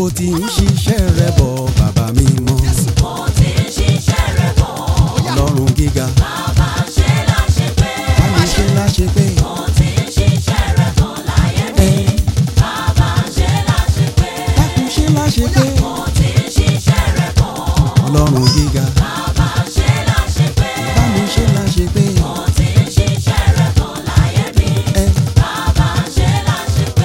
ó ti ń ṣiṣẹ́ rẹ̀ bọ̀ bàbá mi mọ́ Mo ti ń ṣiṣẹ́ rẹ̀ bọ̀. ọlọ́run gíga Bàbá ṣe láṣepé. bá mi ṣe láṣẹ pé Mo ti ń ṣiṣẹ́ rẹ̀ bọ̀ láyé mi. ẹ Bàbá ṣe láṣepé. dákun ṣe láṣẹ pé Mo ti ń ṣiṣẹ́ rẹ̀ bọ̀. ọlọ́run gíga Bàbá ṣe láṣepé. bá mi ṣe láṣẹ pé Mo ti ń ṣiṣẹ́ rẹ̀ bọ̀ láyé mi. ẹ Bàbá ṣe láṣepé.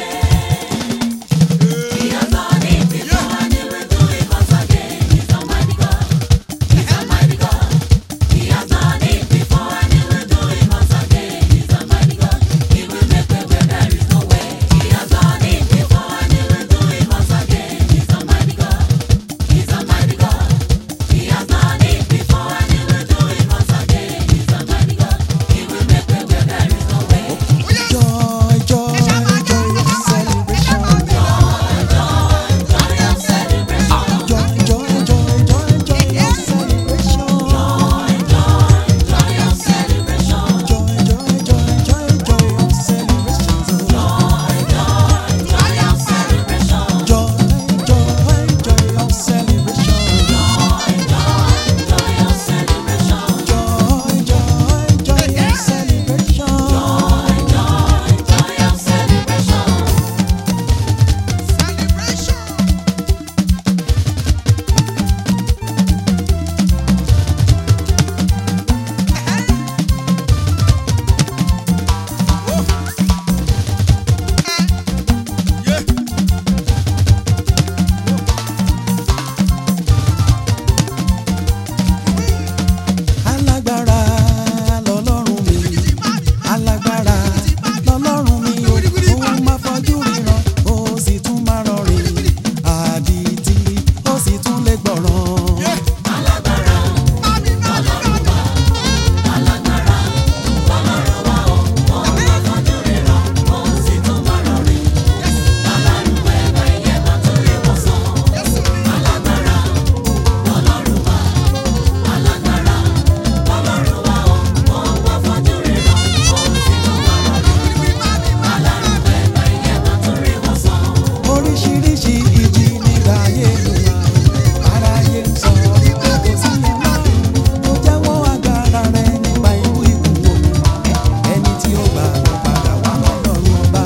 He has done it before and he will do it once again. He's Almighty God. He's Almighty God. He has done it before and he will do it once again. He's Almighty God. He will make way where there is no way. He has done it before and he will do it once again. He's Almighty God. He's Almighty God. He has done it before and he will do it once again. He's Almighty God. He will make way where there is no way. joy joy joy celebration Joy of celebration. joy joy joy joy joy celebration Joy of celebration. joy joy joy joy joy celebration Joy of celebration. joy joy joy of celebration Joy of celebration. joy joy joy of celebration. Joy of celebration. alágbára lọ́lọ́run mi alágbára lọ́lọ́run mi o ó máa fojú ríran ó sì tún máa rọrìn àdìtì ó sì tún lè gbọ̀ràn. oríṣiríṣi ìjì nígbà ayé mi wá aráyé ń sọ wípé kò sí ọlọ́run tó jẹ́wọ́ agbára rẹ̀ nípa ikú ikú omi ẹni tí ó gbà ló padà wá lọ́lọ́run ọba.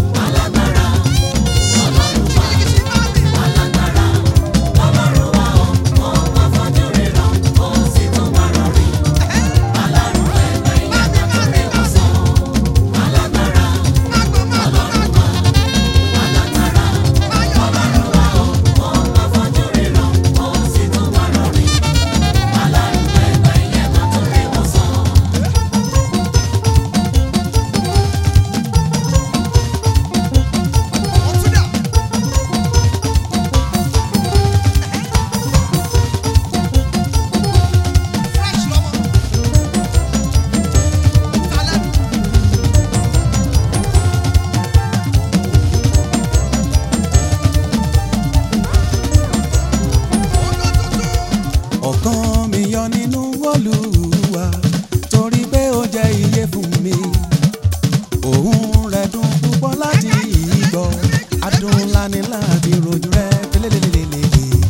ọ̀kan mi yọ nínú Olúwa torí pé ó jẹ́ iye fún mi òun rẹ̀ dùn púpọ̀ láti ìgbọ́ adùn ńlá ni láti rojú rẹ̀ pélélélélélé.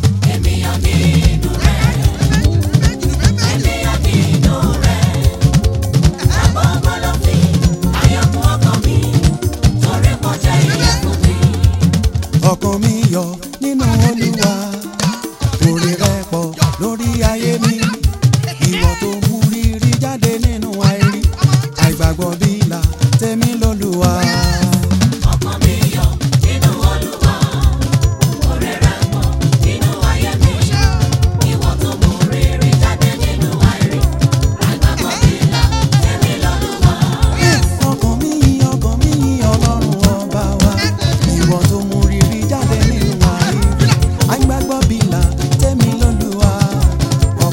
ọkàn mi yọ nínú Olúwa orí rẹ̀ pọ̀ lórí ayé mi ìwọ tó mú rírí jáde nínú àìrí àìgbàgbọ́ bí ìlà tèmi lÓlúwa. ọkàn mi yìn ọkàn mi yìn ọlọ́run ọba wa ìwọ tó mú rírí jáde nínú àìrí àìgbàgbọ́ bí ìlà tèmi lÓlúwa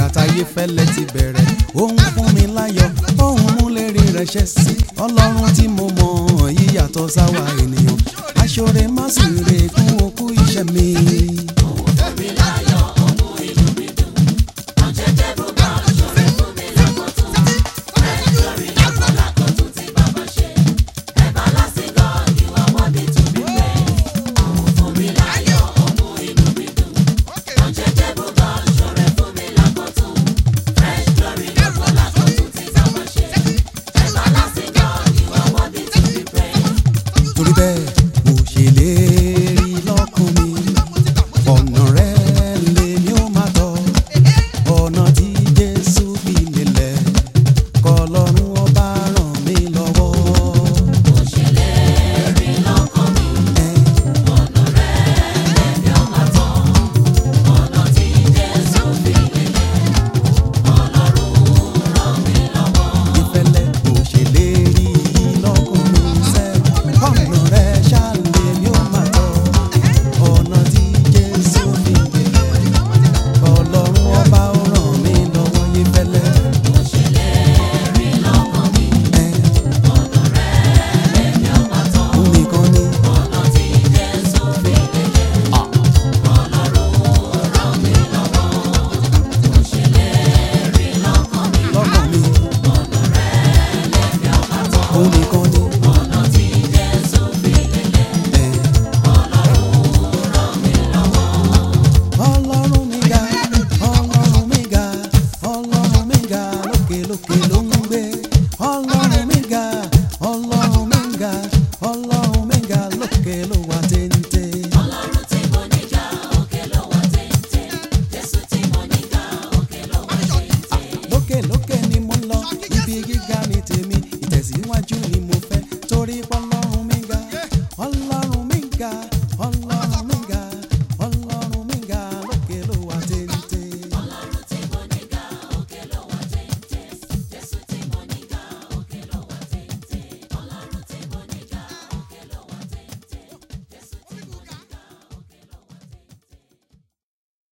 táyé fẹ́lẹ́ ti bẹ̀rẹ̀ ó ń fún mi láyọ̀ ó ń mú lérí rẹ̀ ṣẹ́ sí ọlọ́run tí mo mọ̀ yíyàtọ̀ sáwa ènìyàn aṣọ́re má sì rè kún okú iṣẹ́ mi.